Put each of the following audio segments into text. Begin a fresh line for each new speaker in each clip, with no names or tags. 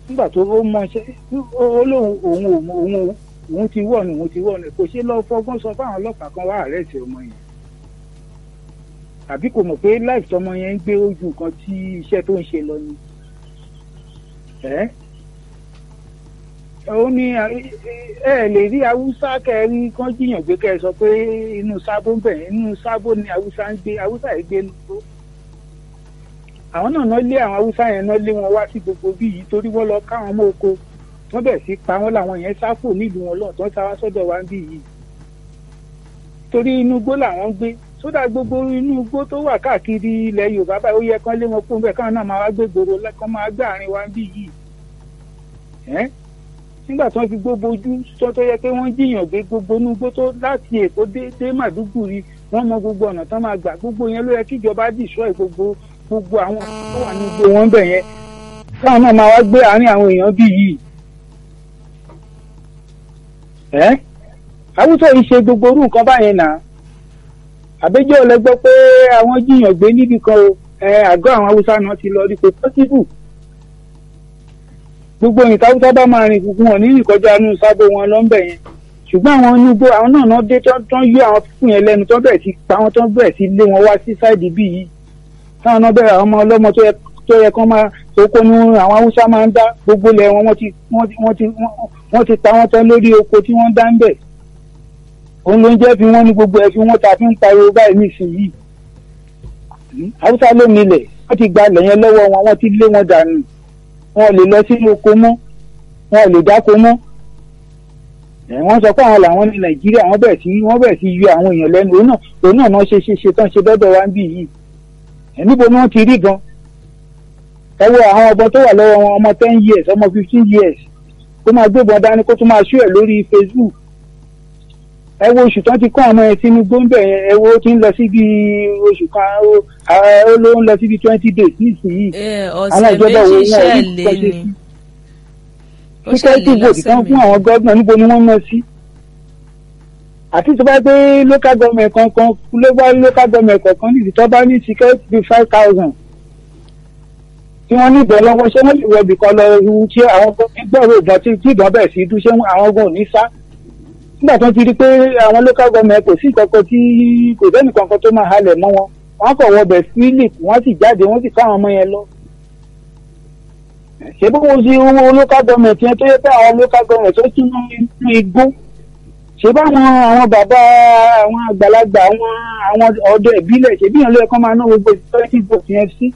nígbà tó ó mọṣẹ́ ó lóun òun òun òun òun ti wọ̀ ni òun ti wọ̀ ni kò ṣe lọ fọgbọ́n sọ fáwọn ọlọ́pàá kan wá àrẹ́sì ọmọ yẹn àbí kò mọ̀ pé láì tọmọ yẹn ń gbé ojú nǹkan tí iṣẹ́ tó ń ṣe lọ ni ẹ́ ó ní ẹ lè rí haúsá kẹrí kán jiyàn gbé kẹ sọ pé inú sábó ń bẹ̀ inú sábó ni haúsá ń gbé haúsá yìí gbé nùgbó àwọn náà náà lé àwọn haúsá yẹn náà lé wọn wá sí gbogbo bí yìí torí wọ́n lọ káwọn mọ́ oko wọ́n bẹ̀ sí pa wọ́n làwọn yẹn sáfò nílùú wọn lọ́ọ̀ tó ń sáwá sọ́dọ̀ wa ń bí yìí torí inú igbó làwọn ń gbé sódà gbogbo inú igbó tó wà káàkiri ilẹ̀ yorùbá báyìí ó yẹ kán lé wọn kó bẹ́ẹ̀ káwọn náà máa wá gbé gbòòrò kán máa gbé àárín wa ń bí yìí nígbà tí wọ́n fi gbogbo ojú tó tó yẹ pé wọ́n jiyàn gbé gbogbo inú igbó tó láti èkó dé dé màdúgùrì wọ́n mọ gbogbo ọ̀nà tán máa gbà gbogbo yẹn ló yẹ kíjọba dìṣọ́ gbogbo gbogbo àwọn tó wà ní igbó wọn bẹ̀ yẹn káwọn náà máa wá gbé àárín àwọn èèyàn bí yìí ẹ́ àwùjọ yìí ṣe gbogbo orú nǹkan báyẹn náà àbẹjọ lẹ gbọ́ pé àwọn jiyàn gbé níbi kan o ẹ àgọ́ àwọn haúsá náà ti lọ rí kò pọsibú gbogbo ìta haúsá bá máa rìn gbogbo wọn ní ìkọjá inú sábò wọn lọ́nbẹ̀ yẹn ṣùgbọ́n àwọn inú igbó àwọn náà náà dé tán yọ àwọn fúnfún yẹn lẹ́nu tán bẹ̀rẹ̀ sí pa wọn tán bẹ̀rẹ̀ sí lé wọn wá sí sáìdì bí yìí táwọn náà bẹ̀rẹ̀ àwọn ọmọ ọlọ́mọ tó yẹ kán máa oko ní àwọn haúsá máa ń dá gbogbo lẹ̀ wọn wọ́n ti pa wọ́n tán lórí oko tí wọ́n dá ń bẹ̀ òun ló ń jẹ́ fi wọ́n ní gbogbo ẹ̀ fi wọ́n ta fi ń pariwo báyìí nísìnyìí haúsá ló nílẹ̀ wọ́n ti gba ilẹ̀ yẹn lọ́wọ́ wọn wọ́n ti lé wọn dànù wọn ò lè lọ sínú oko mọ́ wọn ò lè dáko mọ́ wọ́n sọ pé àwọn làwọn ní nàìjíríà wọ́n bẹ̀rẹ̀ sí wọ́n bẹ̀rẹ̀ sí yọ àwọn èèyàn lẹ́nu òun náà òun náà náà ṣe ṣe ṣe tán ṣe dọ́dọ̀ wá ń bì yìí níbo ni wọ́n ti rí gan ẹ wo àwọn ọmọ tó wà lọ́wọ́ wọn ọmọ ten years ọmọ fifteen years kó máa gbébọn dání kó tún máa ṣú ẹ̀ lórí facebook ẹ wo oṣù tán ti kọ́ ọmọ yẹn sínú gbóńbẹ̀ yẹn ẹ wo ó ti ń lọ síbi oṣù kan ó ló ń lọ síbi twenty days nísìnyìí
àwọn ìjọba wo wọn ò ní kọ́ ṣe sí
tíkẹ́ẹ̀tì vòtì kan fún àwọn gọ́ọ̀nà níbo ni wọ́n ná sí àti tó bá gbé local government kankan ló bá local government kankan nídìí tó bá ní tíkẹ́ẹ̀tì bíi five thousand tí wọ́n ní ìbọn lọ́wọ́ ṣé wọ́n lè wọ ibìkan lọ tí àwọn gbọ́rọ̀ ìbọn tí ìbọn bẹ̀rẹ̀ sí dún ṣé àwọn gan ò ní sá nígbà tó ti rí pé àwọn local government kò sí kankan tí kò sẹ́nì kankan tó máa halẹ̀ mọ́ wọn wọ́n kọ̀ wọ bẹ̀ philip wọ́n sì jáde wọ́n sì káwọn ọmọ yẹn lọ. ṣé bó wo sí owó local government yẹn tó yẹ pé àwọn local government tó tún ní igbó ṣé báwọn àwọn bàbá àwọn àgbàlagbà àwọn àwọn ọ̀dọ́ ìbílẹ̀ ṣé bí yẹn ló yẹ kó máa ná gbogbo twenty vote yẹn sí.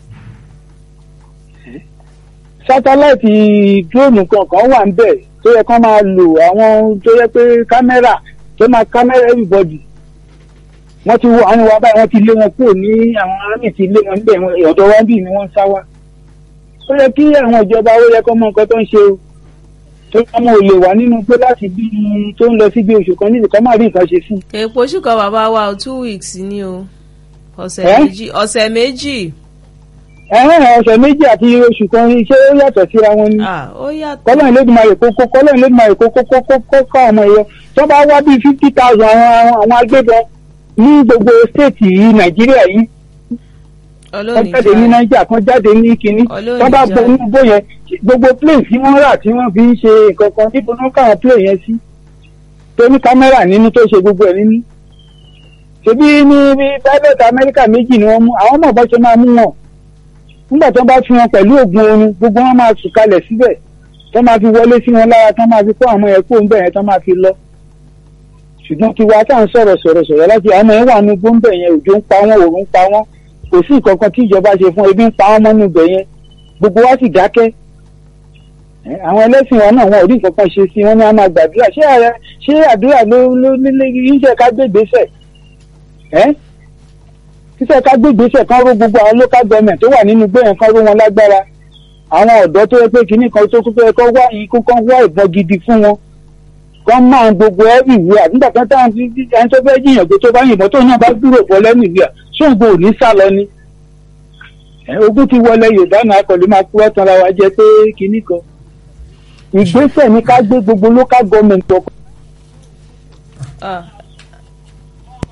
sátáláìtì dúróònù kankan wà ń bẹ̀ tó yẹ kó máa lò àwọn tó yẹ pé kámẹ́rà tó máa kámẹ́rà everybody wọ́n ti wọ àwọn wa báyìí wọ́n ti lé wọn kúrò ní àwọn army ti lé wọn níbẹ̀ ọ̀dọ̀ wa bíi ni wọ́n ń sá wa. ó yẹ kí àwọn ìjọba ó yẹ kó mọ nǹkan tó ń ṣe o tó ọmọ ò lè wà nínú pé láti bí tó ń lọ sí bí oṣù kan níbi kan máa rí nǹkan ṣe sí.
èèpo oṣù kan bàbá wa o two weeks ni o ọ̀sẹ̀ méjì ọ̀sẹ̀ méjì.
ẹ̀hún ọ̀sẹ̀ méjì àti oṣù kan iṣẹ́ ó yàtọ̀ síra wọn ni.
ó yàtọ̀.
kọ́lọ́n Elédùmarè kókó kọ́lọ́n Elédùmarè kókó kókó kókó ọmọ ẹ̀yọ tó bá wá bíi fifty thousand àwọn agbébọn ní gbogbo stéètì yìí nàìjíríà yìí wọ́n jáde ní nàìjíríà kan jáde ní kínní wọ́n bá bọ inú bó yẹn gbogbo plane tí wọ́n rà tí wọ́n fi ń ṣe nǹkan kan níbo ni wọ́n káwọn plane yẹn sí tó ní kámẹ́rà nínú tó ṣe gbogbo ẹ̀ nínú ṣebí ní bí pilot amẹ́ríkà méjì ni wọ́n mú àwọn ọmọ ọ̀bọ ṣe máa mú wọn nígbà tó bá fi wọn pẹ̀lú oògùn oorun gbogbo wọn máa sùn kalẹ̀ síbẹ̀ tó máa fi wọlé sí wọn lára tó máa fi kó àwọn ẹ̀kọ́ ń bẹ̀ yẹn tó máa fi lọ ṣùgbọ́n tiwa tá à ń sọ̀rọ̀ sọ̀rọ̀ sọ̀rọ̀ láti àwọn ẹ̀ wà ní gbóńbẹ̀ yẹn òjò ń pa wọ́n òòrùn ń pa wọ́n kò sí nǹkan kan tí ìjọba ṣe fún ebi ń pa wọ́n mọ́nú ibẹ̀ yẹn gbogbo wa sì dákẹ́ àwọn ẹlẹ́sìn wa náà wọn ò rí nǹkan kan ṣe sí wọn ní a máa gbàdúrà ṣé ààrẹ ṣé àdúrà ló ló nílé iṣẹ́ ká gbé ìgbésẹ̀ ẹ́ iṣẹ́ ká gbé ìgbésẹ̀ kan ró gbogbo àwọn local government tó wà nínú igbó yẹn kan ró wọn lágbára àwọn ọ̀dọ́ tó yẹ pé kinní kan tó kúkẹ́ kọ́ wá ikú kan wá ìbọn gidi fún wọn kọ́ máa gbogbo ẹ̀rì ìwé àdúgbò kan táwọn fi ẹni tó fẹ́ jiyàn pé tó bá yìnbọn tó náà bá dúró bọ́ lẹ́nu ìwé à ṣóògùn ò ní sá lọ ni. ogun ti wọlé yorùbá náà kọ̀lé máa kúrọ́ tán ra wa jẹ pé kinní kan ìgbésẹ̀ ní ká gbé gbogbo local government ọkọ̀.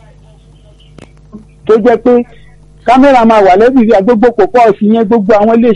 tó jẹ́ pé kámẹ́rà máa wà lẹ́bìrì àgbógbò pọ̀ pọ̀ sí yẹn gbogbo àwọn ilé